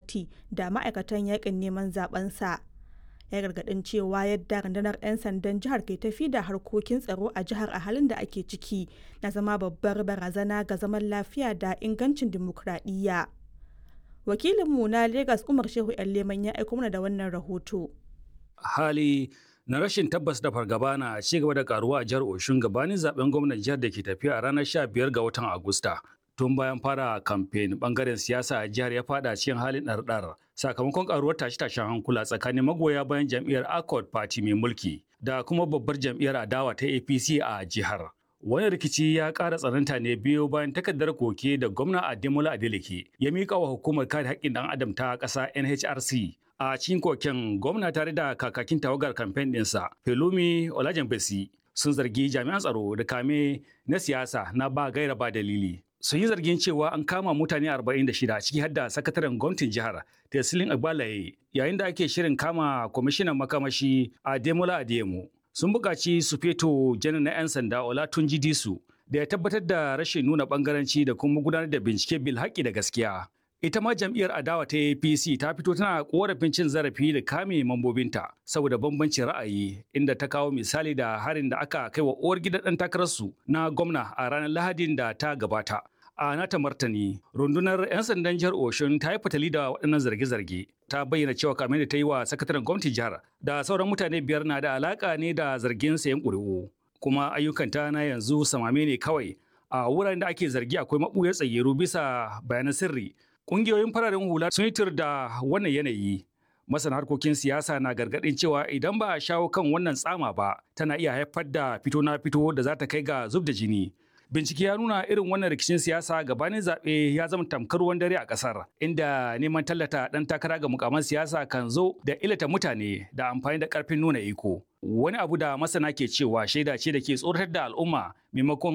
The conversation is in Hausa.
gwamnati da ma'aikatan yakin neman zabensa. Ya gargadin cewa yadda rundunar 'yan sandan jihar ke tafi da harkokin tsaro a jihar a halin da ake ciki na zama babbar barazana ga zaman lafiya da ingancin dimokuraɗiyya. Wakilinmu na Legas Umar Shehu 'yan Leman ya aiko mana da wannan rahoto. hali na rashin tabbas da fargaba na ci gaba da karuwa a jihar Oshun gabanin zaben gwamnan jihar da ke tafiya a ranar 15 ga watan Agusta. Tun bayan fara kamfen bangaren siyasa a jihar ya fada cikin halin ɗarɗar sakamakon karuwar tashe-tashen hankula tsakanin magoya bayan jam'iyyar Accord Party mai mulki da kuma babbar jam'iyyar adawa ta APC a jihar. Wani rikici ya ƙara tsananta ne biyo bayan takardar koke da gwamna Ademola Adeleke ya miƙa wa hukumar kare haƙƙin ɗan adam ta ƙasa NHRC a cikin koken gwamna tare da kakakin tawagar kamfen ɗinsa Pelumi Olajenbesi sun zargi jami'an tsaro da kame na siyasa na ba gaira ba dalili. Sun yi zargin cewa an kama mutane 46 ciki har da sakataren gwamnatin jihar Tesilin Agbalaye yayin da ake shirin kama kwamishinan makamashi Ademola Adeyemo. Sun buƙaci su feto janar na 'yan sanda Olatunji Disu da ya tabbatar da rashin nuna ɓangaranci da kuma gudanar da bincike bil haƙƙi da gaskiya. Ita ma jam'iyyar adawa ta APC ta fito tana korafin cin zarafi da kame mambobinta saboda bambancin ra'ayi inda ta kawo misali da harin da aka kai wa uwar gidan ɗan takararsu na gwamna a ranar Lahadin da ta gabata. A nata martani, rundunar 'yan sandan jihar Oshun ta yi fatali da waɗannan zarge-zarge. Ta bayyana cewa kamar da ta yi wa sakataren gwamnatin jihar da sauran mutane biyar na da alaƙa ne da zargin sayan ƙuri'u. Kuma ayyukanta na yanzu samame ne kawai a wuraren da ake zargi akwai maɓuyar tsayyaru bisa bayanan sirri Ƙungiyoyin fararen hula sun yi tur da wannan yanayi. Masana harkokin siyasa na gargaɗin cewa idan ba a shawo kan wannan tsama ba, tana iya haifar da fito na fito da za ta kai ga zub da jini. Bincike ya nuna irin wannan rikicin siyasa gabanin zaɓe ya zama tamkar ruwan dare a ƙasar, inda neman tallata ɗan takara ga mukaman siyasa kan zo da ilata mutane da amfani da ƙarfin nuna iko. Wani abu da masana ke cewa shaida ce da ke tsoratar da al'umma maimakon